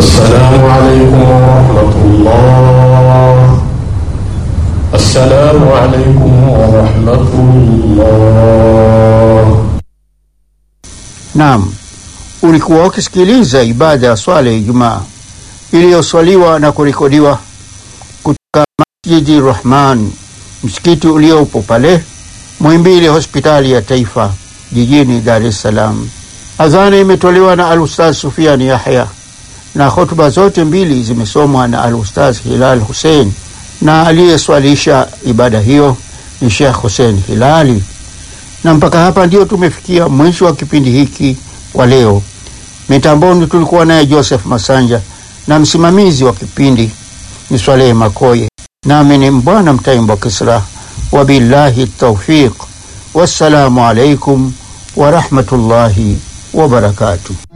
السلام عليكم ورحمة الله السلام عليكم ورحمة الله Naam, ulikuwa ukisikiliza ibada ya swala ya Ijumaa iliyoswaliwa na kurekodiwa kutoka Masjidi Rahman, msikiti uliopo pale Muhimbili, hospitali ya taifa jijini Dar es Salaam. Adhana imetolewa na Alustaz Sufian Yahya na hotuba zote mbili zimesomwa na Alustaz Hilal Hussein, na aliyeswalisha ibada hiyo ni Sheikh Hussein Hilali na mpaka hapa ndio tumefikia mwisho wa kipindi hiki kwa leo. Mitamboni tulikuwa naye Joseph Masanja na msimamizi wa kipindi ni Swalehe Makoye, nami ni Mbwana Mtaimbo Kisra. Wabillahi taufiq, wassalamu alaikum warahmatullahi wabarakatuh.